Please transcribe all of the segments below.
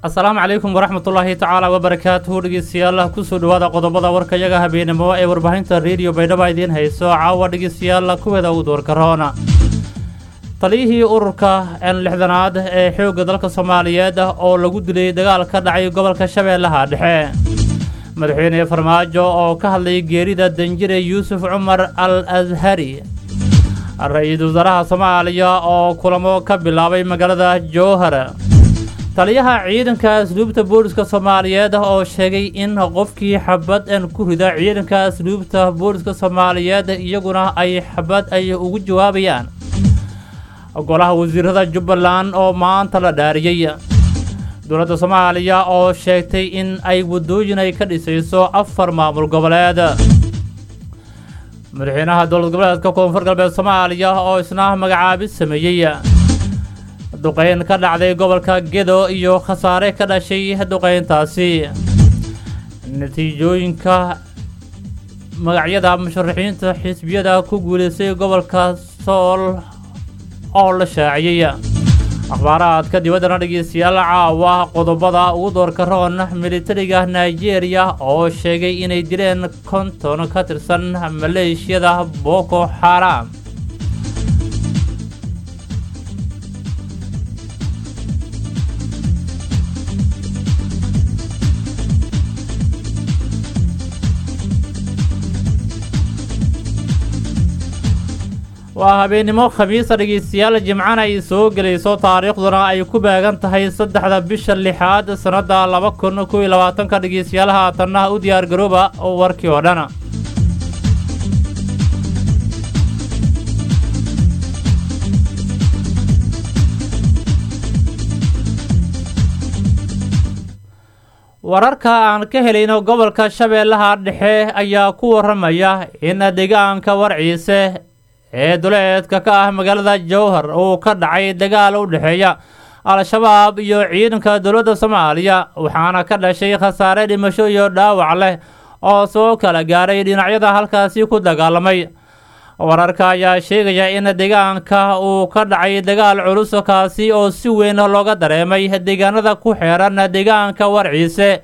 asalaamu calaykum waraxmatullaahi tacaala wabarakaatuhu dhegeystayaal kusoo dhawaada qodobada warkayaga habeenimo ee warbaahinta rediyo baydhaba idiin hayso caawa dhegeystayaal kuweeda u doorkaroona taliyihii ururka n lixdanaad ee xoogga dalka soomaaliyeed oo lagu dilay dagaal ka dhacay gobolka shabeellaha dhexe madaxweyne farmaajo oo ka hadlay geerida danjire yuusuf cumar al ashari ra-iisul wasaaraha soomaaliya oo kulamo ka bilaabay magaalada jowhar taliyaha ciidanka asluubta booliska soomaaliyeed oo sheegay in qofkii xabad an ku rida ciidanka asluubta booliska soomaaliyeed iyaguna ay xabad ay ugu jawaabayaan golaha wasiirada jubbaland oo maanta la dhaariyey dowladda soomaaliya oo sheegtay in ay waddooyin ay ka dhisayso afar maamul goboleed madaxweynaha dowlad goboleedka koonfur galbeed soomaaliya oo isna magacaabid sameeyey duqeyn ka dhacday gobolka gedo iyo khasaare ka dhashay duqeyntaasi natiijooyinka magacyada musharaxiinta xisbiyada ku guulaystay gobolka sool oo la shaaciyey akhbaaraadka dibaddana dhegeystayaal caawa qodobada ugu doorka roon militariga nigeria oo sheegay inay dileen konton ka tirsan maleeshiyada boko xaram waa habeennimo khamiisa dhegeystayaal jimcana ay soo gelayso taariikhduna ay ku beegan tahay saddexda bisha lixaad sannadda laba kun kow iyo labaatanka dhegeystayaal haatanna u diyaar garooba warkii oo dhan wararka aan ka helayno gobolka shabeellaha dhexe ayaa ku waramaya in deegaanka warciise ee duleedka ka ah magaalada jowhar uu ka dhacay dagaal u dhexeeya al-shabaab iyo ciidanka dowladda soomaaliya waxaana ka dhashay khasaare dhimasho iyo dhaawac leh oo soo kala gaaray dhinacyada halkaasi ku dagaalamay wararka ayaa sheegaya in deegaanka uu ka dhacay dagaal culus kaasi oo si weyn looga dareemay deegaanada ku xeeran deegaanka warciise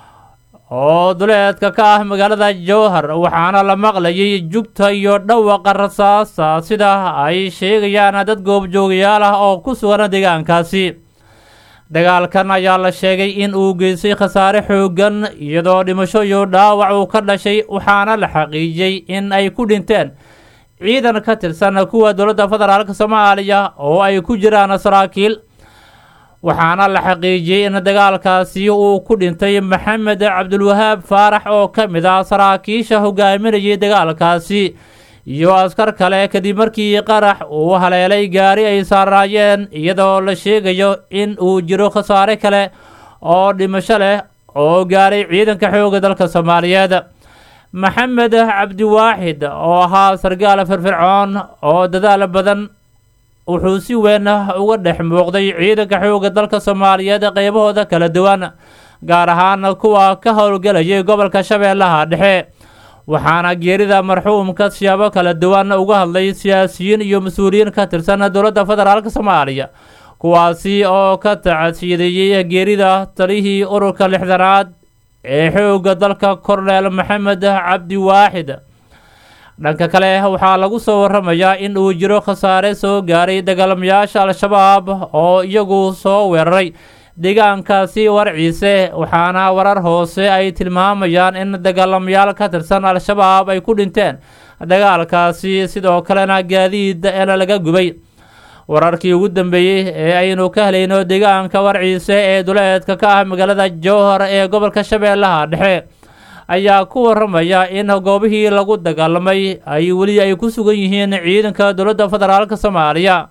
oo duleedka ka ah magaalada jowhar waxaana la maqlayay jugta iyo dhawaqa rasaasa sida ay sheegayaan dad goobjoogayaal ah oo ku sugan deegaankaasi dagaalkan ayaa la sheegay in uu geystay khasaare xooggan iyadoo dhimasho iyo dhaawac uu ka dhashay waxaana la xaqiijiyey in ay ku dhinteen ciidan ka tirsan kuwa dowladda federaalk soomaaliya oo ay ku jiraan saraakiil waxaana la xaqiijiyey in dagaalkaasi uu ku dhintay maxamed cabdulwahaab faarax oo ka mid ah saraakiisha hogaaminayay dagaalkaasi iyo askar kale kadib markii qarax uu haleelay gaari ay saaraayeen iyadoo la sheegayo in uu jiro khasaare kale oo dhimasho leh oo gaaray ciidanka xoogga dalka soomaaliyeed maxamed cabdiwaaxid oo ahaa sargaal firfircoon oo dadaal badan wuxuu si weyn uga dhex muuqday ciidanka xoogga dalka soomaaliyeed qeybahooda kala duwan gaar ahaan kuwa ka howlgelayay gobolka shabeellaha dhexe waxaana geerida marxuumka siyaabo kala duwan uga hadlay siyaasiyiin iyo mas-uuliyiin ka tirsan dowladda federaalk soomaaliya kuwaasi oo ka tacsiideeyey geerida talihii ururka lixdanaad ee xoogga dalka korneel maxamed cabdiwaaxid dhanka kale waxaa lagu soo waramayaa in uu jiro khasaare soo gaaray dagaalamayaasha al-shabaab oo iyagu soo weeraray deegaankaasi warciise waxaana warar hoose ay tilmaamayaan in dagaalamayaal ka tirsan al-shabaab ay ku dhinteen dagaalkaasi sidoo kalena gaadiid el laga gubay wararkii ugu dambeeyey ee aynu ka helayno deegaanka warciise ee duleedka ka ah magaalada jowhar ee gobolka shabeellaha dhexe ayaa ku waramaya in goobihii lagu dagaalamay ay weli ay ku sugan yihiin ciidanka dowladda federaalk soomaaliya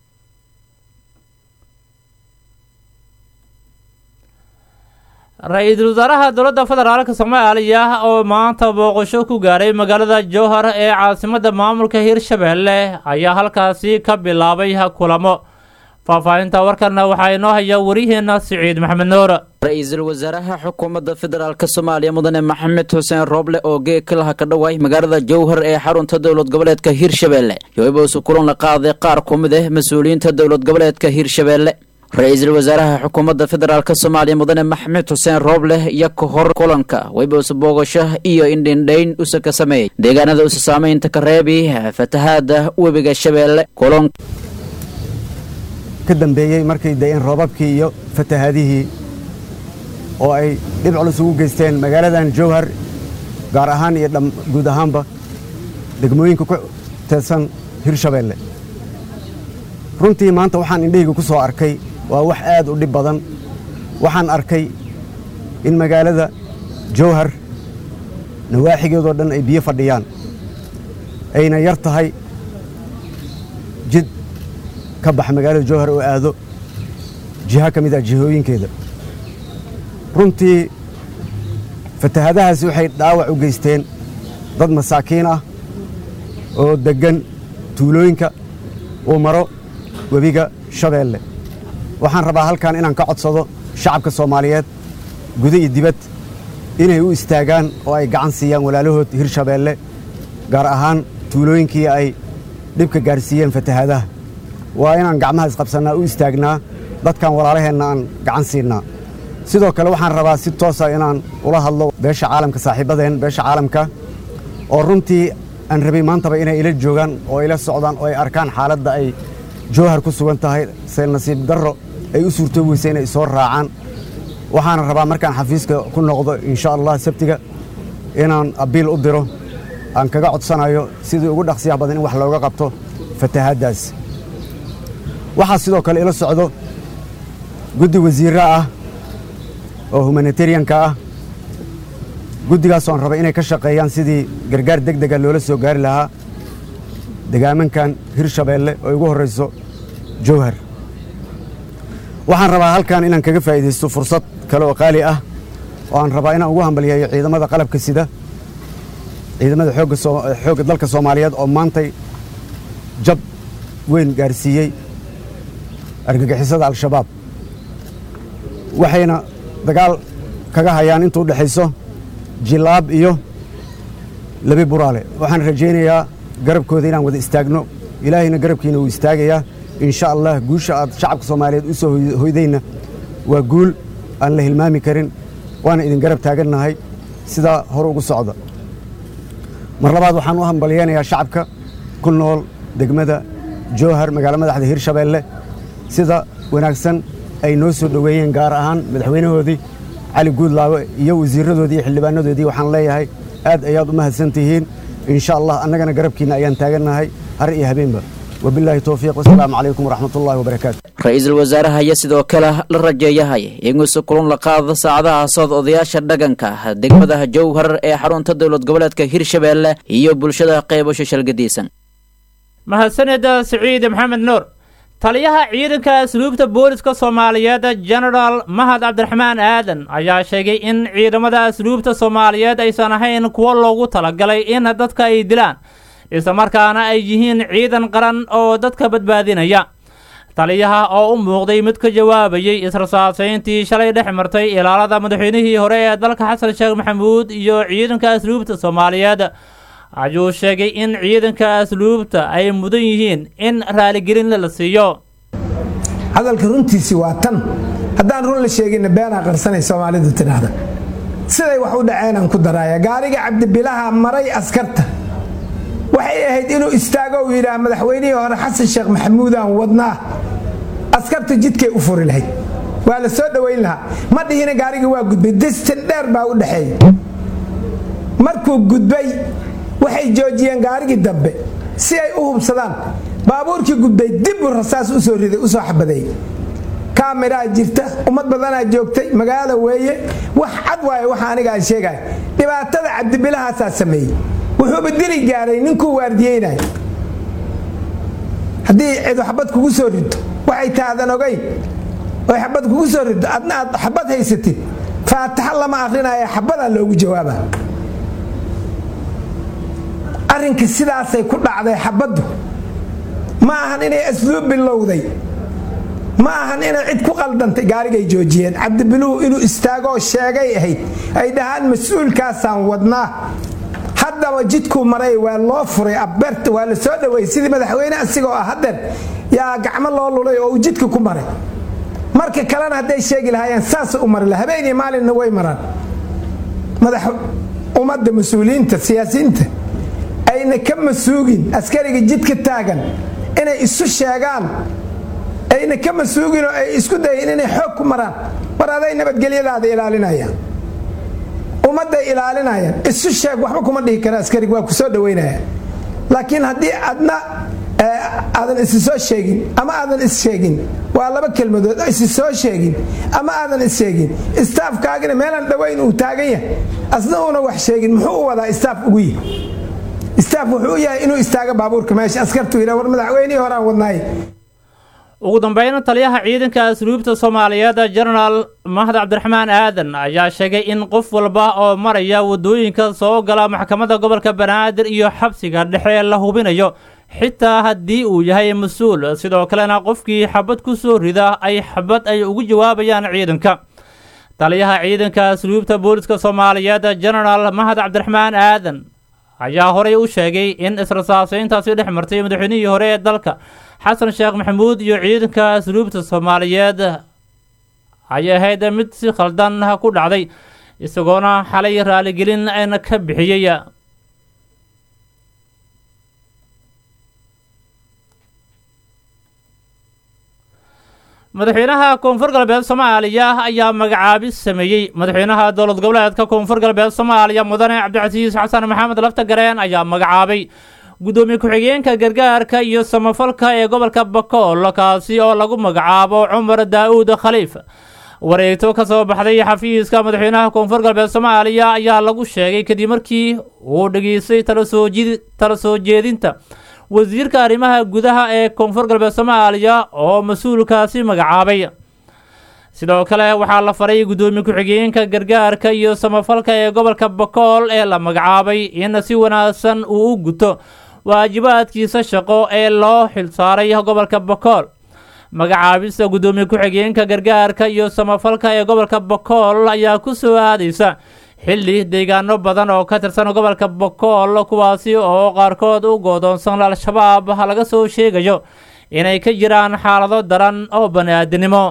ra-iisul wasaaraha dowladda federaalk soomaaliya oo maanta booqasho ku gaaray magaalada jowhar ee caasimadda maamulka hirshabeelle ayaa halkaasi ka bilaabay kulamo faahfaahinta warkanna waxaa inoo haya waryaheena siciid maxamed nuur ra-iisul wasaaraha xukuumadda federaalk soomaaliya mudane maxamed xuseen rooble oo geegkalaha ka dhawaay magaalada jowhar ee xarunta dowlad goboleedka hirshabeelle yoibowse kulan la qaaday qaar ku mid ah mas-uuliyiinta dowlad goboleedka hirshabeelle ra-iisul wasaaraha xukuumadda federaalk soomaaliya mudane maxamed xuseen rooble iyo ka hor kulanka wayba usa boogasho iyo indhindhayn usa ka sameeyey deegaanada usa saamaynta ka reebi fatahaada webiga shabeelle ka dambeeyey markay da-een roobabkii iyo fatahaadihii oo ay dhib culus ugu geysteen magaaladan jowhar gaar ahaan iyo guud ahaanba degmooyinka ku teedsan hirshabeelle runtii maanta waxaan indhahayga ku soo arkay waa wax aad u dhib badan waxaan arkay in magaalada jowhar nawaaxigeedoo dhan ay biyo fadhiyaan ayna yar tahay jid ka bax magaalada jowhar oo aado jiha ka mid ah jihooyinkeeda runtii fatahaadahaasi waxay dhaawac u geysteen dad masaakiin ah oo deggan tuulooyinka uu maro webiga shabeelle waxaan rabaa halkan inaan ka codsado shacabka soomaaliyeed guda iyo dibad inay u istaagaan oo ay gacan siiyaan walaalahood hirshabeelle gaar ahaan tuulooyinkii ay dhibka gaarsiiyeen fatahaadaha waa inaan gacmaha isqabsannaa u istaagnaa dadkan walaalaheenna aan gacan siinnaa sidoo kale waxaan rabaa si toosa inaan ula hadlo beesha caalamka saaxiibadeen beesha caalamka oo runtii aan rabay maantaba inay ila joogaan oo ila socdaan oo ay arkaan xaaladda ay jowhar ku sugan tahay se nasiib darro ay u suurtoobi weysa inay soo raacaan waxaana rabaa markaan xafiiska ku noqdo insha allah sabtiga inaan abiil u diro aan kaga codsanayo sidii ugu dhaqsiyaha badan in wax looga qabto fatahaaddaas waxaa sidoo kale ila socdo guddi wasiirra ah oo humanitarianka ah guddigaasoo aan raba inay ka shaqeeyaan sidii gargaar deg dega loola soo gaari lahaa degaamankan hirshabeelle oo ugu horrayso jowhar waxaan rabaa halkan inaan kaga faa'iidaysto fursad kale oo qaali ah oo aan rabaa inaan ugu hambalyeeyo ciidamada qalabka sida ciidamada xoogga dalka soomaaliyeed oo maantay jab weyn gaarsiiyey argagixisada al-shabaab waxayna dagaal kaga hayaan intuu dhexayso jilaab iyo labi buraale waxaan rajaynayaa garabkooda inaan wada istaagno ilaahayna garabkiina wuu istaagayaa insha allah guusha aad shacabka soomaaliyeed u soo hoydayna waa guul aan la hilmaami karin waana idin garab taagannahay sidaa hore ugu socda mar labaad waxaan u hambalyeynayaa shacabka ku nool degmada jowhar magaalo madaxda hirshabeelle sida wanaagsan ay noo soo dhoweeyeen gaar ahaan madaxweynahoodii cali guudlaawe iyo wasiiradoodii iyo xildhibaanadoodii waxaan leeyahay aad ayaad u mahadsan tihiin insha allah annagana garabkiinna ayaan taagannahay har iyo habeenba wabilaahi towfiiq wasalaamu calaykum waraxmatullahi wabarakaatu ra-iisul wasaaraha ayaa sidoo kale la rajeeyahay inuusa kulun la qaado saacadaha socod odayaasha dhaqanka degmadaha jowhar ee xarunta dowlad goboleedka hirshabeelle iyo bulshada qeybasho shalgadiisan mahadsanida siciid maxamed nuur taliyaha ciidanka asluubta booliska soomaaliyeed genaraal mahad cabdiraxmaan aadan ayaa sheegay in ciidamada asluubta soomaaliyeed aysan ahayn kuwo loogu talagalay in dadka ay dilaan islamarkaana ay yihiin ciidan qaran oo dadka badbaadinaya taliyaha oo u muuqday mid ka jawaabayey israsaasayntii shalay dhex martay ilaalada madaxweynihii hore ee dalka xasan sheekh maxamuud iyo ciidanka asluubta soomaaliyeed ayuu sheegay in ciidanka asluubta ay mudan yihiin in raaligelin la siiyo hadalka runtiisii waa tan haddaan run la sheeginna beenaa qarsanay soomaalidu tidhaahda siday wax u dhaceenaan ku daraaya gaariga cabdibilaha maray askarta waxay ahayd inuu istaago uu yidhaah madaxweynihii hore xasan sheekh maxamuudaan wadnaa askartu jidkay u furi lahayd waa la soo dhowayn lahaa ma dhihina gaarigii waa gudbay distin dheer baa u dhexeeya markuu gudbay waxay joojiyeen gaarigii dambe si ay u hubsadaan baabuurkii gudbay dibbuu rasaas usoo riday usoo xabadeeyey kaamiraa jirta ummad badanaa joogtay magaalo weeye wax cad waaye waxa aniga aan sheegaya dhibaatada cabdibilahaasaa sameeyey wuxuuba dili gaaray ninkuu waardiyeynay haddii cidu xabad kugu soo rido waxay taadan ogayn oy xabad kugu soo rido adna aad xabad haysatid faataxa lama akrinaya xabadaa loogu jawaaba arrinka sidaasay ku dhacday xabaddu ma ahan inay asluub bilowday ma ahan inay cid ku qaldantay gaarigay joojiyeen cabdibiluhu inuu istaagoo sheegay ahayd ay dhahaan mas-uulkaasaan wadnaa haddaba jidkuu maray waa loo furay abeerta waa la soo dhaweeyey sidii madaxweyne asigoo ah hadeer yaa gacmo loo lulay oo uu jidka ku maray marka kalena hadday sheegi lahaayeen saasa u mari laha habeen iyo maalinna way maraan madax ummadda mas-uuliyiinta siyaasiyiinta ayna ka masuugin askariga jidka taagan inay isu sheegaan ayna ka masuugin oo ay isku dayin inay xoog ku maraan war aday nabadgelyadaada ilaalinayaan ummadday ilaalinayaan isu sheeg waxba kuma dhihi kara askariga waa ku soo dhaweynaya laakiin haddii adna aadan isi soo sheegin ama aadan is sheegin waa laba kelmadood isi soo sheegin ama aadan is sheegin istaafkaagina meelaan dhowayn uu taagan yahay asna uuna wax sheegin muxuu u wadaa istaaf ugu yihi istaaf wuxuu u yahay inuu istaago baabuurka meesha askartu yidha war madaxweynihii horaan wadnaaye ugu dambeyn taliyaha ciidanka asluubta soomaaliyeed jenaraal mahad cabdiraxmaan aadan ayaa sheegay in qof walba oo maraya wadooyinka soo gala maxkamadda gobolka banaadir iyo xabsiga dhexe la hubinayo xitaa haddii uu yahay mas-uul sidoo kalena qofkii xabad ku soo rida ay xabad ay ugu jawaabayaan ciidanka taliyaha ciidanka asluubta booliska soomaaliyeed jenaraal mahad cabdiraxmaan aadan ayaa horey u sheegay in israsaaseyntaasi dhex martay madaxweynihii hore ee dalka xasan sheekh maxamuud iyo ciidanka asluubta soomaaliyeed ay ahayd mid si khaldan ku dhacday isagoona xalay raaligelin ayna ka bixiyey madaxweynaha koonfur galbeed soomaaliya ayaa magacaabis sameeyey madaxweynaha dowlad goboleedka koonfur galbeed soomaaliya mudane cabdicasiis xasan maxamed lafta gareen ayaa magacaabay guddoomiye ku-xigeenka gargaarka iyo samafalka ee gobolka bakool kaasi oo lagu magacaabo cumar daa-uud khaliif wareegto ka soo baxday xafiiska madaxweynaha koonfur galbeed soomaaliya ayaa lagu sheegay kadib markii uu dhageystay tala soo jeedinta wasiirka arrimaha gudaha ee koonfur galbeed soomaaliya oo mas-uulkaasi magacaabay sidoo kale waxaa la faray guddoomiye ku-xigeenka gargaarka iyo samafalka ee gobolka bakool ee la magacaabay in si wanaagsan uu u guto waajibaadkiisa shaqo ee loo xilsaaray gobolka bakool magacaabista guddoomiye ku-xigeenka gargaarka iyo samafalka ee gobolka bakool ayaa ku soo aadaysa xilli deegaano badan oo ka tirsan gobolka bakool kuwaasi oo qaarkood u goodoonsan al-shabaab laga soo sheegayo inay ka jiraan xaalado daran oo bani-aadinimo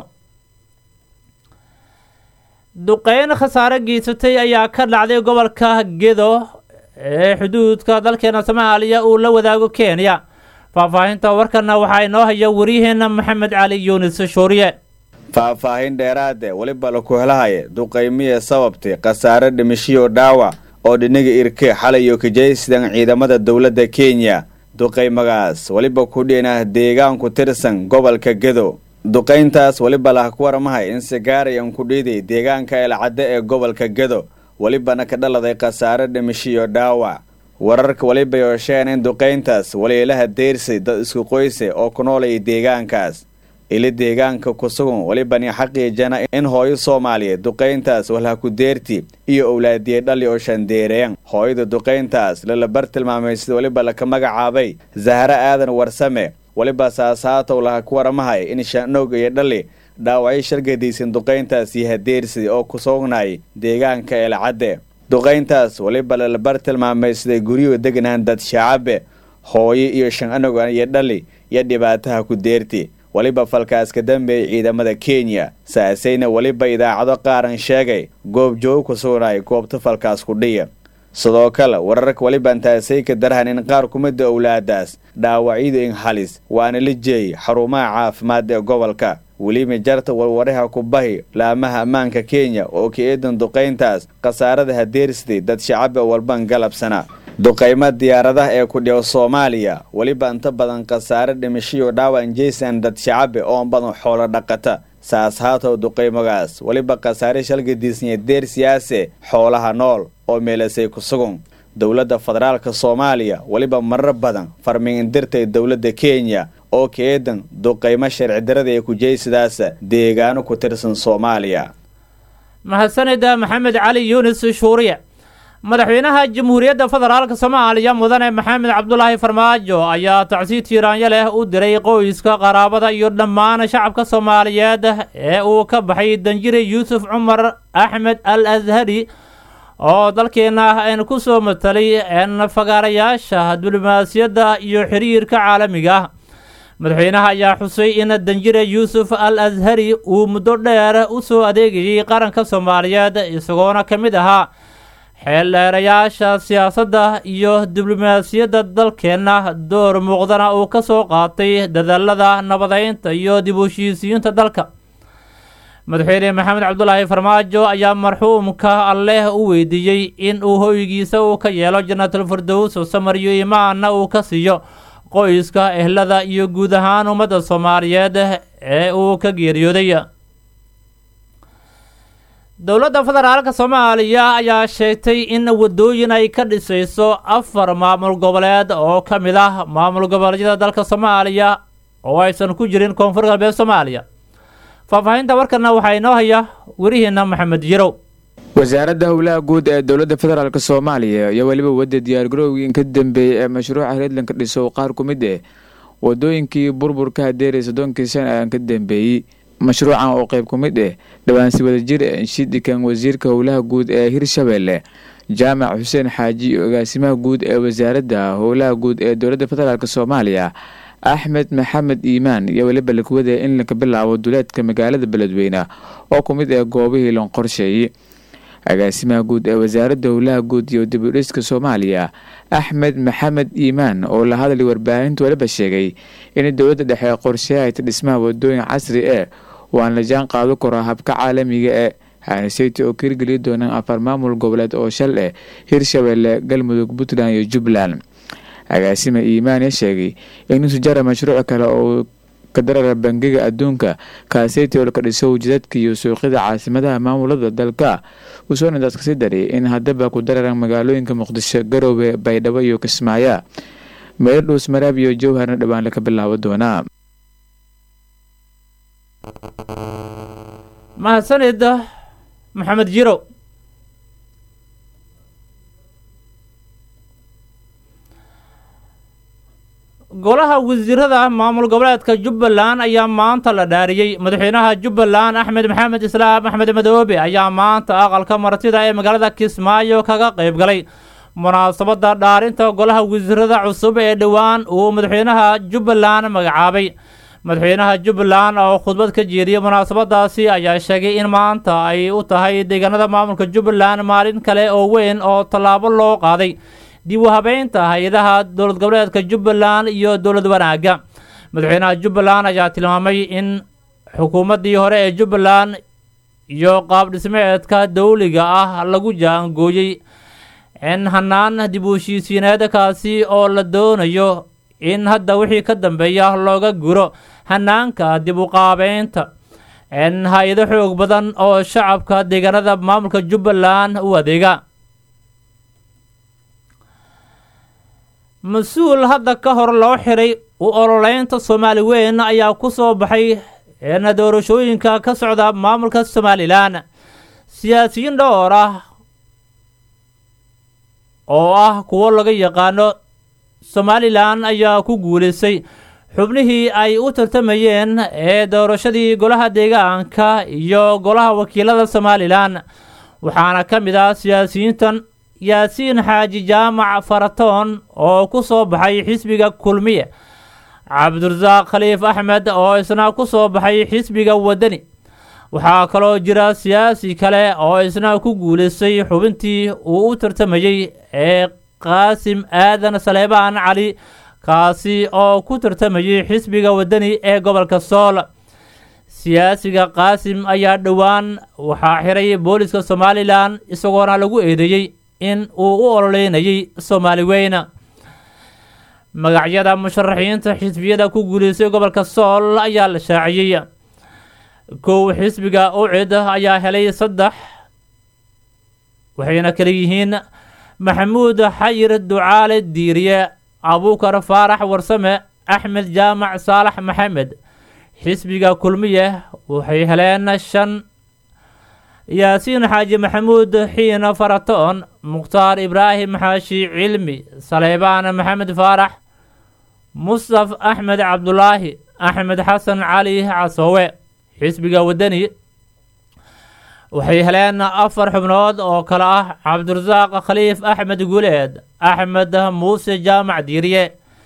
duqeyn khasaare geysatay ayaa ka dhacday gobolka gedo ee xuduudka dalkeena soomaaliya uu la wadaago kenya faahfaahinta warkana waxaa inoo haya waryaheena maxamed cali yuunis shuuriye faahfaahin dheeraade weliba laku helahaya duqaymiya sababtay khasaare dhimishiyo dhaawac oo dhinaga irke xalayo kajaysidan ciidamada dowladda kenya duqaymagaas weliba ku dhiinah deegaan ku tirsan gobolka gedo duqayntaas weliba lah ku waramahay in sigaarayan ku dhiiday deegaanka eelcadde ee gobolka gedo welibana ka dhaladay khasaare dhimishiyo dhaawac wararka weliba yoosheen in duqayntaas waliilaha deyrsay dad isku qoyse oo ku noolaya deegaankaas ili deegaanka ku sugan welibani xaqiijana in hooyo soomaaliyeed duqayntaas walha ku deerti iyo owlaadiyey dhali oo shandeereyan hooyada duqayntaas lalabar tilmaamay sida weliba laka magacaabay zahre aadan warsame weliba saasaatow laha ku waramahay in shaanoog iyo dhali dhaawacyo shargadaysan duqayntaas iyo hadeersi oo ku sugnay deegaanka eelcadde duqayntaas weliba lalabar tilmaamay siday guryuhu degnahan dad shacabe hooyo iyo shan anog iyo dhali iyo dhibaataha ku deerti weliba falkaas ka dambeeyay ciidamada kenya saasayna weliba idaacado qaaran sheegay goob joog ku sugnay goobta falkaas ku dhiya sidoo kale wararka weliba intaasay ka darhan in qaar kumida owlaadaas dhaawacyadu in halis waana la jeeyay xarumaha caafimaad ee gobolka weliba jarta warwaraha ku bahi laamaha ammaanka kenya oo ka eedan duqayntaas khasaarada hadeersiday dad shacabe walban galabsana duqaymo diyaaradaha ee ku dhigo soomaaliya weliba inta badan khasaare dhimashiyo dhaawac jaysan dad shacabe oo badan xoolo dhaqata saas haatow duqaymagaas weliba khasaare shalgadiisnya deer siyaase xoolaha nool oo meelasay ku sugun dowladda federaalka soomaaliya weliba marar badan farmiindirtay dowladda kenya oo ka eedan duqaymo sharci darada ee kujaysidaasa deegaano ku tirsan soomaaliya mahadsanida maxamed cali yuunis shuuriye madaxweynaha jamhuuriyadda federaalk soomaaliya mudane maxamed cabdulaahi farmaajo ayaa tacsiid tiiraanyo leh u diray qoyska qaraabada iyo dhammaan shacabka soomaaliyeed ee uu ka baxay danjire yuusuf cumar axmed al ashari oo dalkeena n ku soo matalay n fagaarayaasha diblomaasiyadda iyo xiriirka caalamiga ah madaxweynaha ayaa xusay in danjire yuusuf al ashari uu muddo dheer u soo adeegayay qaranka soomaaliyeed isagoona ka mid ahaa xeeldheerayaasha siyaasadda iyo diblomaasiyadda dalkeenna door muuqdana uu ka soo qaatay dadaalada nabadeynta iyo dib u heshiisiyiinta dalka madaxweyne maxamed cabdulaahi farmaajo ayaa marxuumka alleh u weydiiyey in uu hoygiisa uu ka yeelo jannatul firdows samar iyo imaanna uu ka siiyo qoyska ehlada iyo guud ahaan ummadda soomaaliyeed ee uu ka geeriyooday dowladda federaalka soomaaliya ayaa sheegtay in wadooyin ay ka dhisayso afar maamul goboleed oo ka mid ah maamul goboleedyada dalka soomaaliya oo aysan ku jirin koonfur galbeed soomaaliya faahfaahinta warkana waxaa inoo haya werihiina maxamed jirow wasaaradda howlaha guud ee dowladda federaalk soomaaliya iyo weliba wadda diyaargarowgii ka dambeeyey ee mashruuca reedlanka dhiso qaar ku mid eh wadooyinkii burburka hadeeray soddonkii sana aan ka dambeeyey mashruucan oo qeyb ku mid ah dhawaansi wadajir shidhikan wasiirka howlaha guud ee hirshabeelle jaamac xuseen xaaji iyo agaasimaha guud ee wasaaradda howlaha guud ee dowladda federaalk soomaaliya axmed maxamed iimaan iyo weliba lakuwada in laka bilaabo duleedka magaalada beledweyne oo ku mid ah goobihii lan qorsheeyey agaasimaha guud ee wasaaradda howlaha guud iyo dibudhiska soomaaliya axmed maxamed iimaan oo la hadlay warbaahinta waliba sheegay in dowladda dhexe qorsheahayta dhismaha wadooyin casri ee waan la jaan qaado karo habka caalamiga ee haniseyta oo kirgeli doonaan afar maamul goboleed oo shal eh hirshabeelle galmudug puntland iyo jubbaland agaasima iimaane sheegay in sujara mashruuc kale oo kadarara bangiga adduunka kaaseyta oo laka dhiso wajadadka iyo suuqyada caasimadaha maamulada dalka usoona dadka si dari in haddaba ku dararan magaalooyinka muqdisho garoowe baydhabo iyo kismaayo meelo dhuus maraab iyo jowharna dhowaan laka bilaabo doonaa mahadsanid maxamed jirow golaha wasiirada maamul goboleedka jubbaland ayaa maanta la dhaariyey madaxweynaha jubbaland axmed maxamed islaam axmed madoobe ayaa maanta aqalka martida ee magaalada kismaayo kaga qayb galay munaasabadda dhaarinta golaha wasiirada cusub ee dhowaan uu madaxweynaha jubbaland magacaabay madaxweynaha jubbaland oo khudbad ka jeediyey munaasabadaasi ayaa sheegay in maanta ay u tahay deegaanada maamulka jubbaland maalin kale oo weyn oo tallaabo loo qaaday dib u habeynta hay-adaha dowlad goboleedka jubbaland iyo dowlad wanaagga madaxweynaha jubbaland ayaa tilmaamay in xukuumaddii hore ee jubbaland iyo qaab dhismeedka dowliga ah lagu jaangooyey in hanaan dib u heshiisiineedkaasi oo la doonayo in hadda wixii ka dambeeya looga guro hanaanka dib u qaabeynta in hay-ado xoog badan oo shacabka deegaanada maamulka jubbaland u adeega mas-uul hadda ka hor loo xiray u ololeynta soomaali weyn ayaa ku soo baxay eena doorashooyinka ka socda maamulka somalilan siyaasiyiin dhowr ah oo ah kuwo laga yaqaano somalilan ayaa ku guulaystay xubnihii ay u tartamayeen ee doorashadii golaha deegaanka iyo golaha wakiilada somalilan waxaana ka mid ah siyaasiyiintan yaasiin xaaji jaamac faratoon oo ku soo baxay xisbiga kulmiye cabdirasaaq khaliif axmed oo isna ku soo baxay xisbiga wadani waxaa kaloo jira siyaasi kale oo isna ku guulaystay xubintii uu u tartamayey ee qaasim aadan saleebaan cali kaasi oo ku tartamayay xisbiga wadani ee gobolka sool siyaasiga qaasim ayaa dhowaan waxaa xiray booliska somalilan isagoona lagu eedeeyey in uu u ololeynayay soomaali weyna magacyada musharaxiinta xisbiyada ku guulaystay gobolka sool ayaa la shaaciyey kow xisbiga ucid ayaa helay saddex waxayna kala yihiin maxamuud xayir ducaale diiriye abuukar faarax warsame axmed jaamac saalax maxamed xisbiga kulmiye waxay heleen shan yaasiin xaaji maxamuud xiina faratoon mukhtaar ibraahim xaashi cilmi saleybaan maxamed faarax mustaf axmed cabdulaahi axmed xasan cali casoowe xisbiga wadani waxay heleen afar xubnood oo kale ah cabdirasaaq khaliif axmed guuleed axmed muuse jaamac diiriye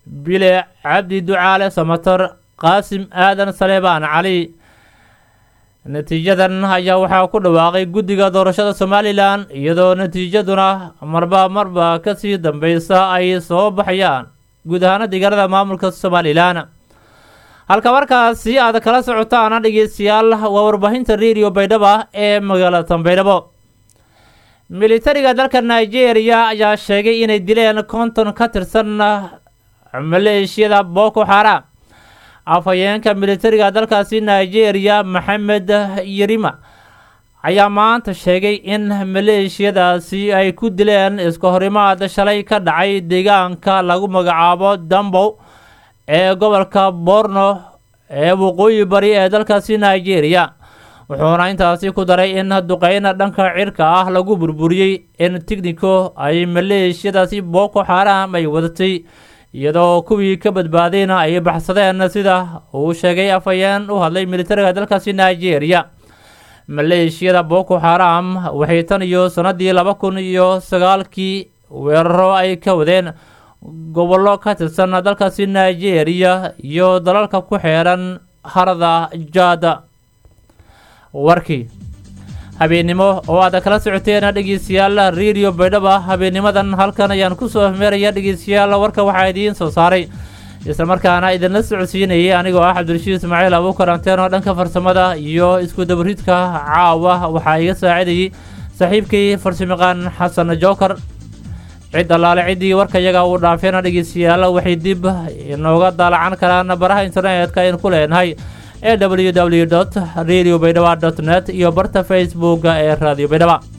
bile cabdi ducaale samatar qaasim aadan saleebaan cali natiijadan ayaa waxaa ku dhawaaqay guddiga doorashada somalilan iyadoo natiijaduna marba marba kasii dambeysa ay soo baxayaan guud ahaana deegaanada maamulka somalilan halka markaasi aad kala socotaana dhegeystayaal waa warbaahinta radio baydhaba ee magaalada tanbaydhabo militariga dalka nigeria ayaa sheegay inay dileen konton ka tirsan maleeshiyada boko xaram afhayeenka militariga dalkaasi nigeria maxamed yerima ayaa maanta sheegay in maleeshiyadaasi ay ku dileen iska horimaad shalay ka dhacay deegaanka lagu magacaabo dambow ee gobolka borno ee waqooyi bari ee dalkaasi nigeria wuxuuna intaasi ku daray in duqeyna dhanka cirka ah lagu burburiyey in tignico ay maleeshiyadaasi boko xaram ay wadatay iyadoo kuwii ka badbaadayna ay baxsadeen sida uu sheegay afhayeen u hadlay militariga dalkaasi nigeria maleeshiyada boko xaram waxay tan iyo sanadii laba kun iyo sagaalkii weeraro ay ka wadeen gobollo ka tirsan dalkaasi nigeria iyo dalalka ku xeeran harada jaada warkii habeennimo oo aad kala socoteen dhegeystayaal radio baydhaba habeennimadan halkan ayaan kusoo meeraya dhegeystayaal warka waxaa idiin soo saaray islamarkaana idinla socodsiinayay anigoo ah cabdirashiid ismaaciil abuukar anteen oo dhanka farsamada iyo isku dabaridka caawa waxaa iga saacidayay saaxiibkii farsamayaqaan xasan jookar cid allaale ciddii warka yaga uu dhaafeena dhegeystayaal waxay dib inooga daalacan karaan baraha internetka aynu ku leenahay ee w w dot radio baydhaba dot net iyo barta facebooka ee radio baydhaba